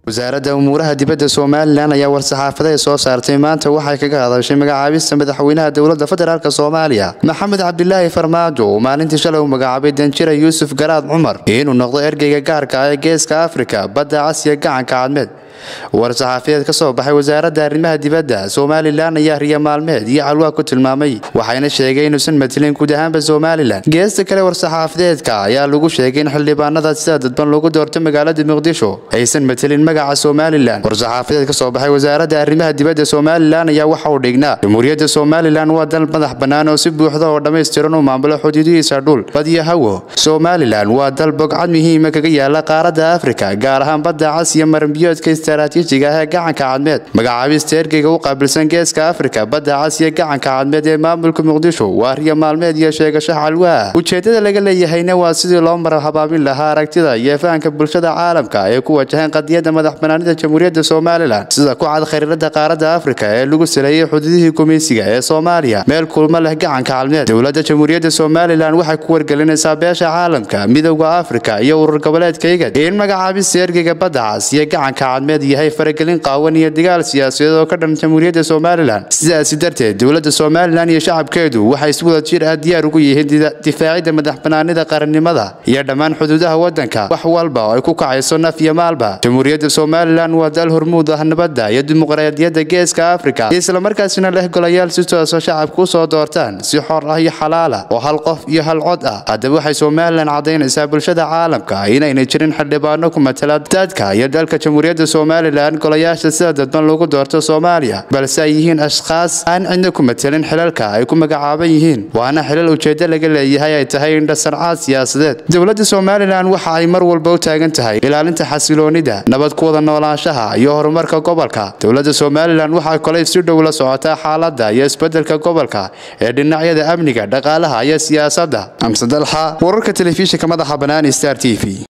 wasaaradda umuuraha dibadda somalilan ayaa war-saxaafadeed soo saartay maanta waxay kaga hadashay magacaabista madaxweynaha dowladda federaalk soomaaliya maxamed cabdilaahi farmaajo uu maalintii shalay u magacaabay danjira yuusuf garaad cumar inuu noqdo ergeyga gaarka ah ee geeska afrika badda casiya gacanka cadmeed war-saxaafadeed ka soo baxay wasaaradda arrimaha dibadda somalilan ayaa riya maalmeed iyo calwaa ku tilmaamay waxayna sheegay inuusan matalin guud ahaanba somalilan geesta kale war-saxaafadeedka ayaa lagu sheegay in xildhibaanada sida dadban lagu doorto magaalada muqdisho aysan matelin magaca somalilan war-saxaafadeed ka soo baxay wasaaradda arrimaha dibadda somalilan ayaa waxa uu dhignaa jamhuuriyadda somalilan waa dal madax bannaan oo si buuxda oo dhammaystiran u maamulo xuduudihiisa dhul bad iyo hawo somalilan waa dal bogcad muhiima kaga yaala qaaradda afrika gaar ahaan badda cas iyo maranbiyoodka istaraatiijiga ah ee gacanka cadmeed magacaabista ergeyga u qaabilsan geeska afrika badda cas iyo gacanka cadmeed ee maamulka muqdisho waa riya maalmeed iyo sheegasho calwaa ujeedada laga leeyahayna waa sidii loo mara habaabin lahaa aragtida iyo fahanka bulshada caalamka ee ku wajahan qadiyadda madax banaanida jamhuuriyadda somalilan sida ku cad khariirada qaaradda afrika ee lagu saleeyey xududihii gumaysiga ee soomaaliya meel kulmo leh gacanka cadmeed dowladda jamhuuriyadda somalilan waxay ku wargelinaysaa beesha caalamka midowda afrika iyo urur goboleedka igad in magacaabista ergeyga badda cas iyo gacanka cadmeed yahay faragelin qaawan iyo dagaal siyaasadeed oo ka dhan jamhuuriyadda somalilan sidaasi darteed dowladda somalilan iyo shacabkeedu waxay si wada jir ah diyaar ugu yihiin difaacidda madax banaanida qarannimada iyo dhammaan xuduudaha waddanka wax walba oo ay ku kacayso naf iyo maalba jamhuuriyadda somalilan waa dal hormuud ah nabadda iyo dimuqraadiyadda geeska afrika islamarkaasina leh golayaal si tooso shacabku u soo doortaan si xor ah iyo xalaala oo hal qof iyo hal cod ah haddaba waxay somalilan caddaynaysaa bulshada caalamka inaynay jirin xildhibaano ku matala dadka iyo dalka jamhuuriyadda somalilan golayaasha sida dadban lagu doorto soomaaliya balse ay yihiin ashkhaas aan cidna ku matelin xilalka ay ku magacaaban yihiin waana xilal ujeeddo laga leeyahay ay tahay indhasarcaad siyaasadeed dowladda somalilan waxa ay mar walba u taagan tahay ilaalinta xasiloonida nabad ku wada noolaanshaha iyo horumarka gobolka dowladda somalilan waxaa kolay si dhow la socotaa xaaladda iyo isbeddelka gobolka ee dhinacyada amniga dhaqaalaha iyo siyaasadda amse dalxa wararka telefishinka madaxa bannaan star t v